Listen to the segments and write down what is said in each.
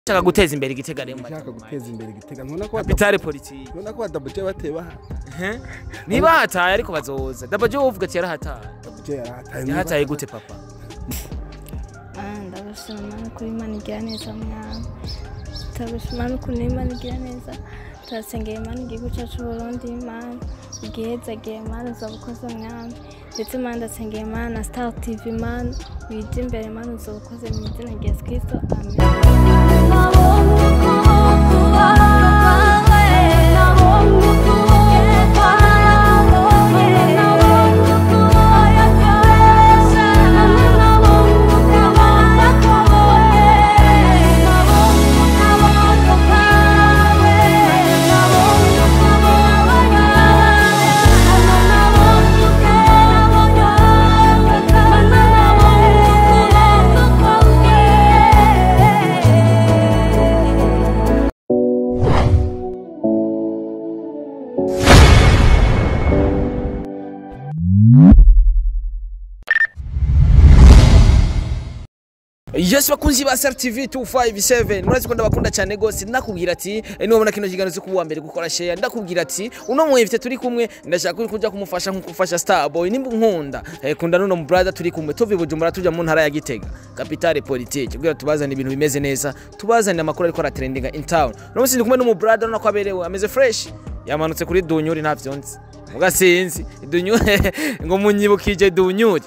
Shaka guteza imbere igitega rero nshaka guteza imbere igitega ntubona ko kapitale politiki ntubona ko badabuje bateba niba hataye ariko bazoza dabaje wovuga ati yarahataye dabuje yarahataye yarahataye gute papa ndabashima kuri imana igira neza mwana turabashima n'ukuntu imana igira neza turasengera imana igihugu cyacu Burundi imana ubwihezagiye imana uzaba ukoze mwami ndetse imana ndasengera imana star tv imana wije imbere imana uzaba ukoze mu izina rya yesu kirisito amen Yes bakunzi ba Star TV 257 murazi ko ndabakunda cyane gose ndakubwira ati eh, niwabona kino kiganiro cyo kuwa mbere gukora share ndakubwira ati uno mwifite turi kumwe ndashaka ko kujya kumufasha nkuko ufasha Starboy nimba nkunda eh, kunda nuno mu brother turi kumwe tuvi Bujumbura tuja mu ntara ya Gitega capitale politique kugira tubazane ibintu bimeze neza tubazane amakuru ariko aratrendinga in town no musi ndi kumwe n'umu brother nako aberewe ameze fresh yamanutse kuri dunyuri nta vyonzi mugasinzi dunyuri ngo munyibukije dunyuri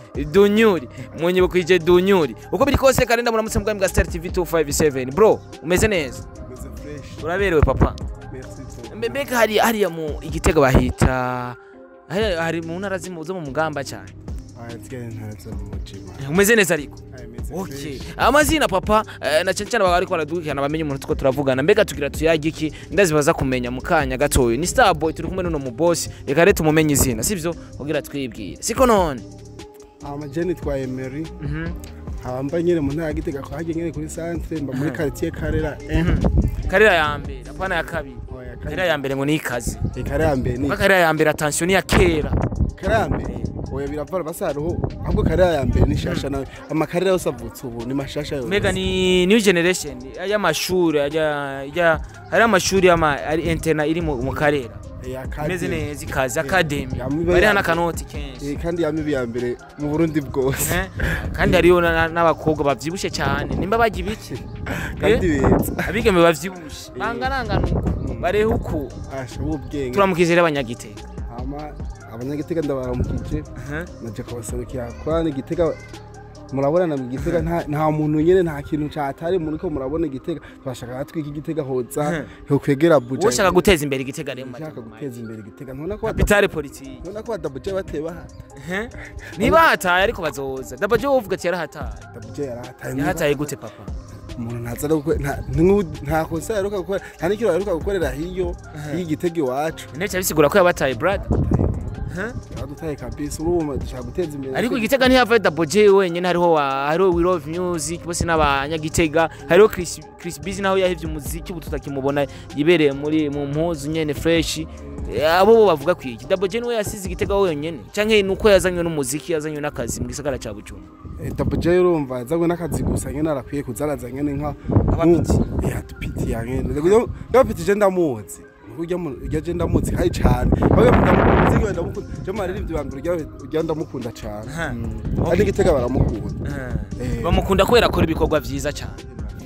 dunyuri munyibukije dunyuri uko biri kose kandi ndamuramutse mbwa mbwa Star TV 257 bro umeze neza meze fresh uraberewe papa merci beaucoup Mbe- mbega hari hariya mu igitego bahita hari, hari mu ntara zimu- zo mu mugamba cyane aya tsigaye ntaza mu mujima umeze neza ariko aya meze Okay. fresh amazina papa eh, na cyane cyane baba ariko baradukirana bamenye umuntu tuko turavugana mbega tugira tuyage iki ndazibaza kumenya mu kanya gatoyo ni Starboy turi kumwe n'uno mu boss reka rero tumumenye izina sivyo kugira twibwire siko none amajeni twa Emery Mhm. abamba nyene mu ntara ya Gitega ko hagiye nyene kuri centre mba muri quartier Karera eh karira ya mbere apana ya kabiri oya karira ya mbere ngo ni ikazi Karera mbere ni kuko karira ya mbere attention ni ya kera Karera mbere oya biravara basaruho ahubwo Karera ya mbere ni shasha nawe amakarera yose avutse ubu ni mashasha yose mbega ni new generation y'amashuri ajya ajya hari amashuri y'ama ari interna iri mu mu karera Eh, akademi. imeze neza ikazi academy Yamibe bari ya- hana kanoti kenshi Eh, kandi yamibi ya mbere mu Burundi bwose Eh, kandi hariyo na- na- n'abakobwa bavyibushe cyane nimba bajya ibiki kandi beza abigeme bavyibushe bangarangana uko barehe uko asha ubwenge turamukije rero abanyagitega hama abanyagitega ndabaramukije Mhm. naje kubaserukira kwana igitega murabona mu gitega nta nta muntu nyene nta kintu catari muri ko murabona igitega twashaka natwika igitega hoza ho kwegera buja ushaka guteza imbere igitega rero mu ushaka majambo guteza imbere igitega ntubona ko capitale politique ntubona ko badabuje bateba Eh? niba hataye ariko bazoza dabaje wovuga ati yarahataye badabuje yarahataye yarahataye gute papa umuntu ntaza no gukora nta ntu- nta kosa yaruka gukora nta n'ikiro yaruka gukorera hiyo y'igitega iwacu ndetse bisigura ko yabataye brother yaradutaye kabisa urumva dushaka guteza imbere ariko igitega ntihava daboje wenyine hariho wa hariho we love music bose n'abanyagitega hariho Chris Chris Busy naho yahevye umuziki ubu tutakimubona yibereye muri mu mpuzu nyene fresh Eh, abo bo bavuga kwiki daboje niwe yasize igitega wenyine canke nuko yazanywe n'umuziki yazanywe n'akazi mu gisagara ca Bujumbura dabuje urumva yazanywe n'akazi gusa nyene arakwiye kuzaraza nyene nka Abapiti. yatupiti yanyene yapiti je ndamuzi urya urya je ndamuzi kandi cane bawe ndamuzi ngiye ndamukunda je maririmbyi ba mbere urya urya ndamukunda cane Aha. Mm. kandi igitega baramukunda Eh. bamukunda kubera akora ibikorwa vyiza cane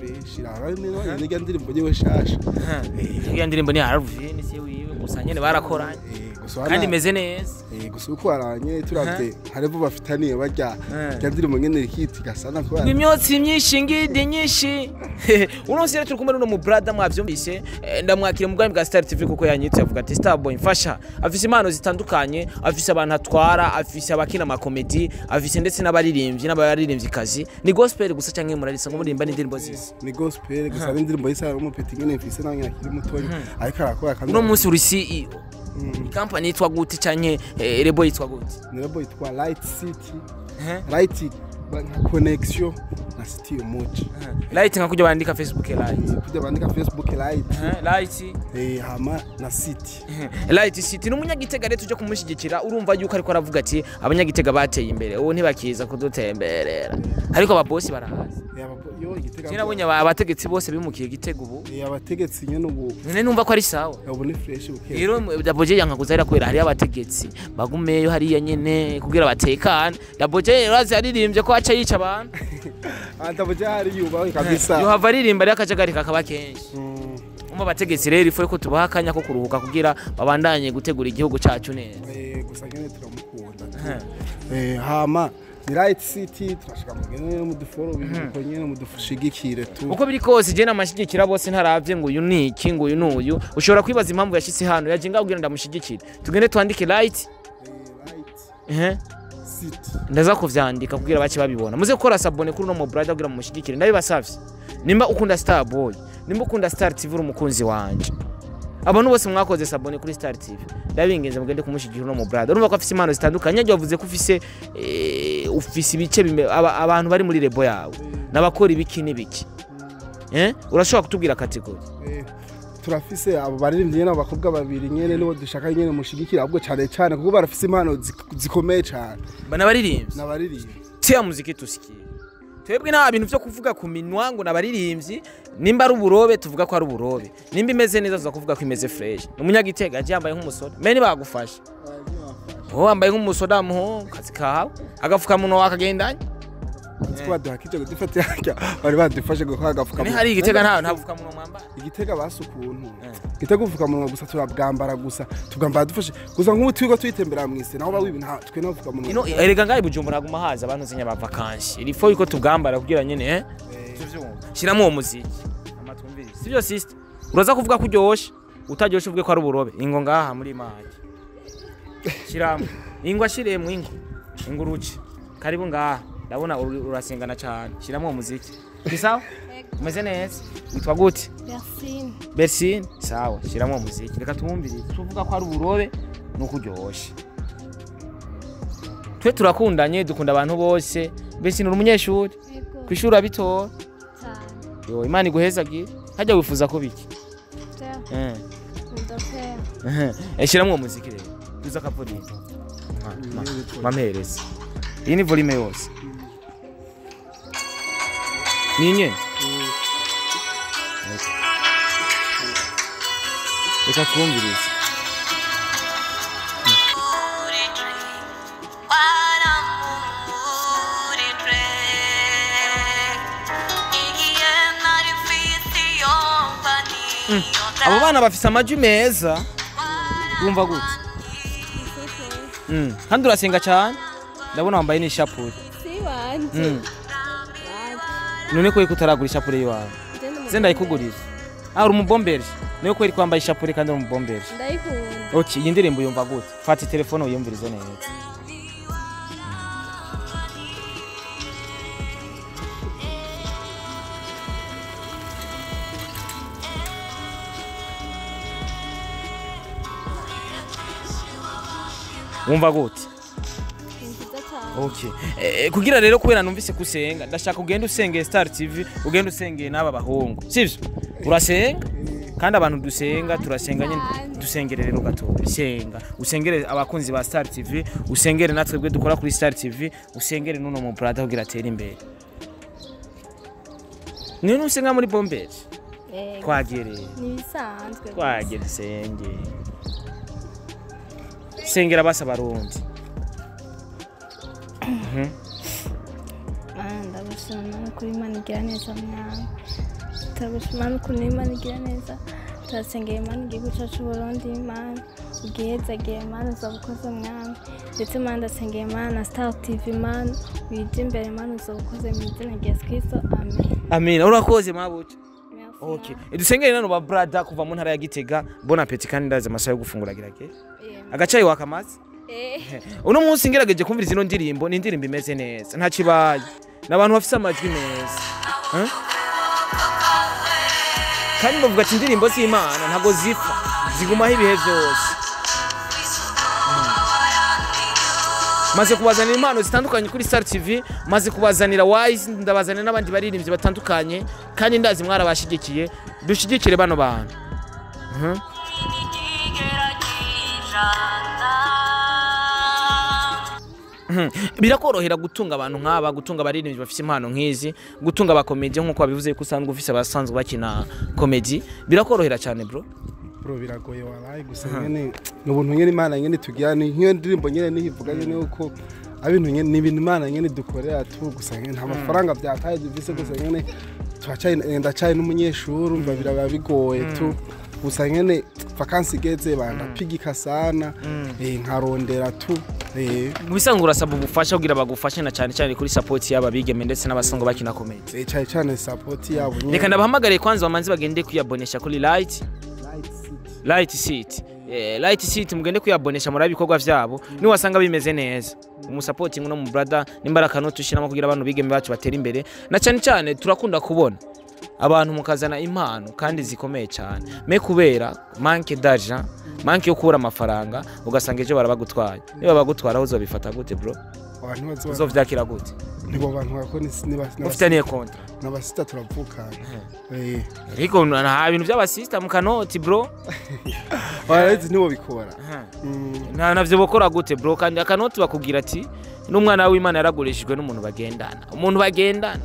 nirya ndirimbo nyewe shasha iyo ndirimbo ni Harvey si wiwe gusa nyene barakoranye Eh, gusa kandi wana- imeze neza Eh, gusa uko waranye turavye hariho bafitaniye barya Eh. rya ndirimbo nyene rikiti gasana kubera imyotsi myinshi ngidi nyinshi uno munsi rero turi kumwe n'uno mu brother mwavyumvise eh, ndamwakira mu bwami bwa Star TV kuko yanyitse avuga ati Starboy mfasha afise impano zitandukanye afise abantu atwara afise abakina amakomedi afise ndetse n'abaririmbyi n'abaririmvyikazi ni gospel gusa canke murarisa ngo murimba n'indirimbo zisi ni gospel gusa ari indirimbo y'isara n'umupeti nyene mfise nawe nyene akiri mutoya ariko arakora kandi uno munsi uri CEO company yitwa gute canke eh, rebo yitwa gute ni lebo yitwa light city Eh? light nka connection na city umuci light nka kujya bandika Facebook light kujya bandika facebook light Eh, light eh, hama na city Light City ni umunyagitega rero tujya kumushyigikira urumva yuko ariko aravuga ati abanyagitega bateye imbere ubu ntibakiza kudutemberera ariko ababosi barahazi Eh, aba- yo igitega je nabonye aba- abategetsi bose bimukiye gitego ubu Eh, abategetsi nyene ubu none numva ko ari sawa ubu ni fresh buke rero daboje yankaguza rero kubera hariyo abategetsi bagumeyo hariya nyene kugira batekane daboje rero azi yaririmbye ko aca yica abantu antabuja hari yubaho kabisa yohava aririmba rero akajagari kakaba kenshi Mm, umva abategetsi rero ifu ko tubaha akanya ko kuruhuka kugira babandanye gutegura igihugu cacu neza eh, gusa nyene turamukunda Eh. Eh, hama ni right city turashika mugene muduforo bibuko nyene mudushigikire tu uko biri kose je namashigikira bose ntaravye ngo uyu ni iki ngo uyu ni uyu ushobora kwibaza impamvu yashitse hano yaje ngabwira ndamushigikire tugende twandike right Eh, right ehe city ndaza kuvyandika kugira bace babibona muze gukora sabone kuri uno mubrada kugira mumushyigikire ndabibasavye nimba ukunda star boy nimba ukunda star tv uri umukunzi wanje abantu bose mwakoze sabone kuri star tv ndabingenze mugende kumushyigikira uno mubrada urumva ko afise impano zitandukanye yagiye wavuze ko ufise eh, ufise ibice bime- aba- abantu bari muri rebo yawe n'abakora ibiki n'ibiki eh urashobora kutubwira kategori Eh, turafise abo baririmbyi nyene abakobwa babiri nyene nibo dushaka nyene mushigikira ahubwo cane cane kuko barafise impano zik- zikomeye cane bana baririmbyi n'abaririmbyi tia muziki tusikie twebwe nta bintu vyo kuvuga ku minwa ngo nabaririmbyi nimba ari uburobe tuvuga ko ari uburobe nimba imeze neza tuza kuvuga ko imeze fresh umunyagitega aje yambaye nk'umusoda mbe ntibagufasha wowe wambaye nk'umusoda muho kazi kawe agafukamunwa wakagendanye Uzi ko baduhakije kudufata yarya bari badufashe gukora ni agafukamunwa hari igitega nta nta bufukamunwa mwambara igitega basi ukuntu igitega ubufukamunwa gusa turabwambara gusa tubwambara dufashe gusa nk'ubu turiko twitembera mw'isi naho bawibi nta twe nta ino bufukamunwa erega ngaho bujumbura haguma haza abantu zinya bava kanshi irifo yuko tubwambara kugira nyene eh tuvyumva shiramo uwo muziki amatwumvirize sivyo sister uraza kuvuga ko uryoshe utaryoshe uvuge ko ari uburobe ingo ngaha muri maji shiramo ingwa shiremo ingo ingo uruce karibu ngaha ndabona uru- urasengana cyane shiramo uwo muziki ni sawa umeze neza witwa gute Yasine bersine sawa shiramo uwo muziki reka tumwumvirize tuvuga ko ari uburobe nuko uryoshe twe turakundanye dukunda abantu bose bersine uri umunyeshuri yego ku ishuri abitora cyane yo imana iguhezagire hajya wifuza ko biki Pea, eh ndapea eh shiramo uwo muziki rero tuza akavuriro mampereza iyi ni volume yose ni nyene reka twumvirize abo bana bafise amajwi meza wumva gute Mm, kandi urasenga cyane ndabona wambaye n'ishapure si wanje Mm. none ko ariko utaragura ishapure yiwawe se ndayikugurira ah uri umubomberi niyo ko ariko wambaye ishapure kandi uri umubomberi ndayikunda ok iyi ndirimbo yumva gute fata telefone wiyumvirize neza wumva gute ni nziza cyane Okay. Eh, kugira rero kubera numvise kusenga ndashaka ugende usengeye Star TV ugende usengeye n'aba bahungu sivyo urasenga kandi abantu dusenga turasenga nyine dusengere rero gatoya senga usengere abakunzi ba Star TV usengere natwe bwe dukora kuri Star TV usengere n'uno mu brother kugira atere imbere ni nusenga muri bomberi Yego. twagereye ni ibisanzwe twagera senge sengera basa barundi Mana ndabashima kuri Imana igira neza mwana turabashima n'ukuntu Imana igira neza turasengera Imana igihugu cyacu Burundi Imana ubwihezagiye Imana uzaba ukoze mwami ndetse Imana ndasengera Imana na Star TV Imana wije imbere Imana uzaba ukoze mu izina rya Yesu Kristo amen amina urakoze mabuce Merci, Okay. Mana. Dusengere nano ba brother kuva mu ntara ya Gitega. Bon appetit kandi ndaze amasaha yo gufungura girake. Amen. Agacayi wakamaze. Eh, Uno munsi ngerageje kumvira zino ndirimbo, ni indirimbo imeze neza. Nta kibaye. N'abantu bafise amajwi meza. Huh? Kandi bavuga ati indirimbo z'Imana ntago zipfa. Zigumaho ibihe byose. maze kubazanira impano zitandukanye kuri Star TV maze kubazanira Wise ndabazanira n'abandi baririmbyi batandukanye kandi ndazi mwarabashigikiye dushigikire bano bantu Mhm. Mhm. birakorohera gutunga abantu nk'aba gutunga abaririmbyi bafite impano nk'izi gutunga abakomedi nk'uko wabivuze ko usanzwe ufise abasanzwe bakina komedi birakorohera cyane bro bro biragoye waraye gusa nyene ni ubuntu nyene imana nyene tugira ni nk'iyo ndirimbo nyene nihivuga nyene yuko abintu nyene ni ibintu imana nyene dukorera tu gusa nyene nta mafaranga byataye dufise gusa nyene turacaye ndacaye n'umunyeshuri umva biraba bigoye tu gusa nyene vakansi igeze bandapigika sana eh, nkarondera tu eh, mu bisanzwe urasaba ubufasha kugira bagufashe na cyane cyane kuri support y'aba bigeme ndetse n'abasanzwe bakina komedi eh, cane cane support yabo nyene. reka ndabahamagare kwanza bamanze bagende kuyabonesha kuri light Light City. light seat Eh, light seat mugende kuyabonesha muri ibikorwa vyabo niwasanga bimeze neza umusapotingi no mu brother n'imbaraga no tushiramo kugira abantu bigeme bacu batera imbere na cyane cyane turakunda kubona abantu mukazana impano kandi zikomeye cyane me kubera manke d'argent manke yo kubura amafaranga ugasanga ejo barabagutwaye niba bagutwara aho uzobifata gute bro abantu bazoba uzovyakira gute nibo bantu bakora ufitaniye kontra n'abasita turavukana eh ariko nta bintu by'abasista mu kanoti bro barazi nibo bikora Mm. nta navyo bokora gute bro kandi akanoti bakubwira ati n'umwana w'imana yaragurishijwe n'umuntu bagendana umuntu bagendana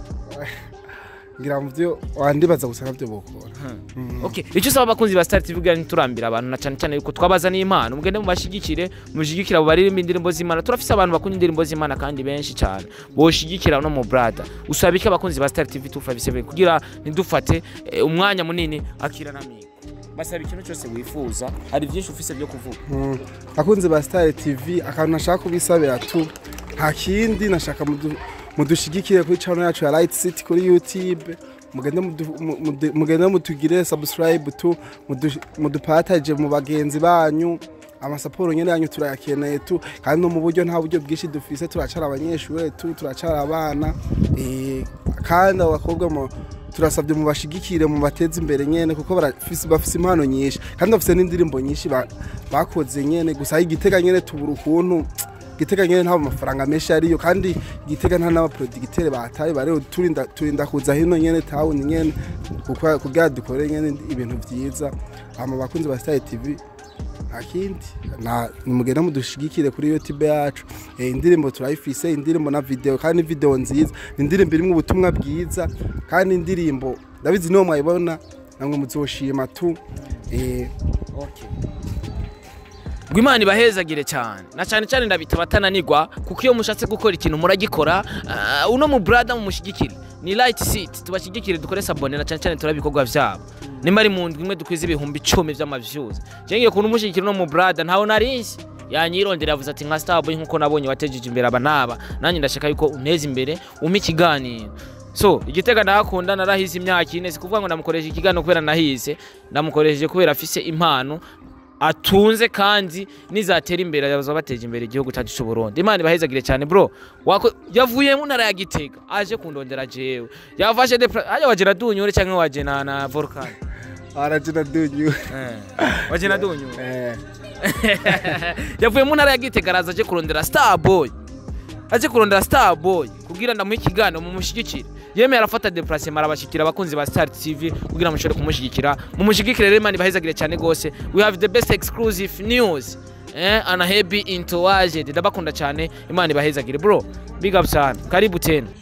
ngira mu byo wandibaza gusa nabyo bokora okay icyo usaba abakunzi ba Star TV kugira ntiturambira abantu na cyane cyane yuko twabazaniye impano mugende mubashigikire mujigikira abo baririmba indirimbo z'imana turafise abantu bakunda indirimbo z'imana kandi benshi cyane boshigikira no mu brada usaba iki abakunzi ba Star TV 257 kugira ntidufate eh, umwanya munini akira na migo basaba ikintu cyose wifuza hari byinshi ufise byo kuvuga Mm. akunze ba Star TV akantu nashaka kubisabira tu nta kindi nashaka mudu- mudushigikire kuri channel yacu ya Light City kuri YouTube mugende mudu- mu- mudu- mugende mutugire subscribe tu mudu- mudupataje mu bagenzi banyu amasaporo nyene yanyu turayakeneye tu kandi no mu buryo nta buryo bwinshi dufise turacara abanyeshuri tu turacara abana eh, kandi abo bakobwa mu turasabye mu bashigikire mu bateze imbere nyene kuko barafise bafise impano nyinshi kandi bafise n'indirimbo nyinshi ba- bakoze nyene gusa aho igitega nyene tubura ukuntu igitega nyene nta mafaranga menshi ariyo kandi igitega nta n'abaproducteur bataye bareho turinda turinda kuza hino nyene town nyene kuko kugira dukore nyene ibintu vyiza hama bakunzi ba Star TV nta kindi na nimugenda mudushigikire kuri youtube yacu eh, indirimbo turayifise indirimbo na video kandi video nziza ni indirimbo irimwo ubutumwa bwiza kandi indirimbo ndabizi niyo mwayibona namwe muzoshima tu eh, ngo imana ibahezagire cyane na cyane cyane ndabita batananirwa kuko iyo mushatse gukora ikintu muragikora ah, uno mu brada mumushyigikire ni light seat tubashyigikire dukore sabone na cyane cyane turaba ibikorwa byabo nimba ari mu ndwi imwe dukwiza ibihumbi icumi by'amavyuzi ngiye kuntu umushyigikira uno mu brada ntawe narinzi yanyirondera yavuze ati nka starboy nkuko nabonye watejeje imbere aba n'aba nanjye ndashaka yuko unteza imbere umpe ikiganiro so igitega ndahakunda narahize imyaka ine si kuvuga ngo ndamukoresha ikiganiro kubera nahize ndamukoresheje kubera afise impano atunze kandi nizatera imbere bazaba bateje imbere igihugu cyacu cy'u Burundi imana ibahezagire cyane bro wako yavuye mu ntara ya Gitega aje kundondera jewe yafashe de aje waje na dunyure cyangwa waje na na volcan arajina dunyu eh waje na dunyure eh, yavuye mu ntara ya Gitega araza aje kurondera Starboy aje kurondera Starboy kugira ndamuhe ikiganiro mumushyigikire yemeye arafata deplacement arabashikira abakunzi ba Star TV kugira mushobore kumushyigikira mumushyigikire rero imana ibahezagire cyane gose we have the best exclusive news eh ana happy into ndabakunda cyane imana ibahezagire bro big up sana karibu tena